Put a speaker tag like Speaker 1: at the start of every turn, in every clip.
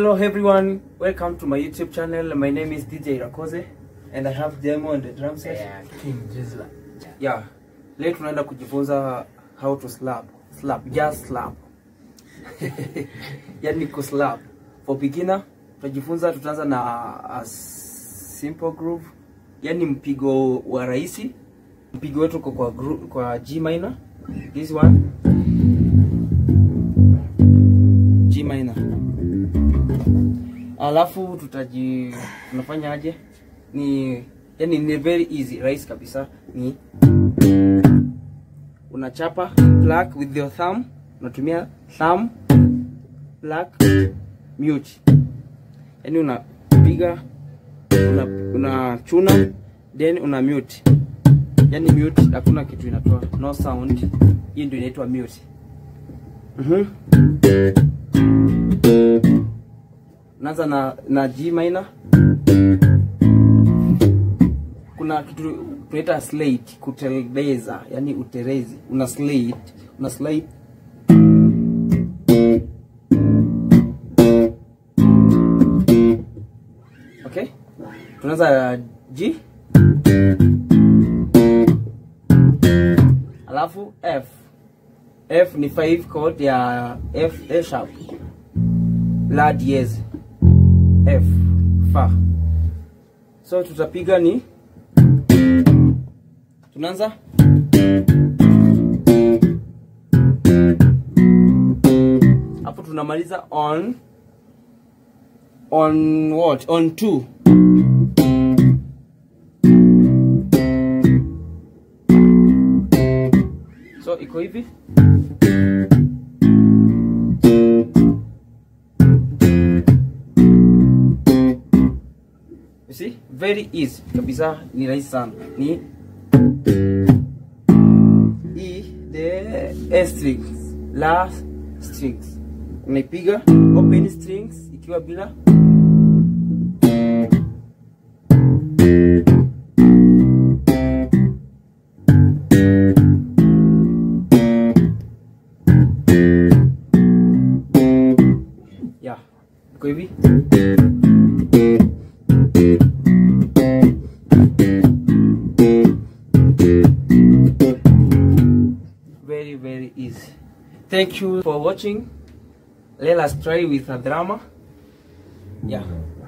Speaker 1: Hello everyone, welcome to my YouTube channel. My name is DJ Rakoze and I have Demo on the drum set.
Speaker 2: Yeah, King Jizzla.
Speaker 1: Yeah. Leo tunaenda kujifunza how to slap. Slap, just slap. yani kuslap. For beginner, tutajifunza tutaanza na a simple groove. Yani mpigo wa rahisi. Mpigo wetu uko kwa gru, kwa G minor. This one. G minor. Alafu tutaji tunafanya aje? Ni yani ni very easy, rahisi kabisa. Ni unachapa pluck with your thumb, unatumia thumb pluck mute. Yani unapiga una, unachuna then una mute. Yani mute hakuna kitu inatoa, no sound. Hii ndio inaitwa mute. Mhm. Naanza na na G minor. Kuna kitu tunaita slate, kuteleza, yani uterezi. Una slate, una slate Okay? Tunaanza G. Alafu F. F ni 5 chord ya F A sharp. La diez. F fa. So tutapiga ni tunaanza hapo, tunamaliza on on what on 2 so iko hivi You see? Very easy kabisa, ni rahisi sana. Ni E, the A strings, La strings. Unaipiga open strings ikiwa bila yeah, iko hivi very very easy thank you for watching let us try with a drama yeah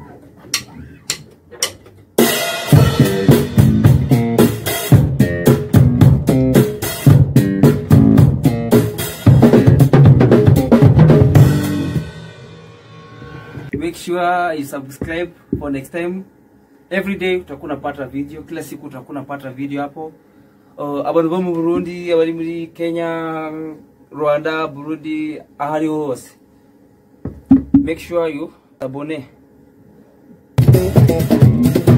Speaker 1: make sure you subscribe for next time every day utakuwa unapata video kila siku utakuwa unapata video hapo uh, abantu bo mu burundi abari muri kenya rwanda burundi ahariho hose make sure you abone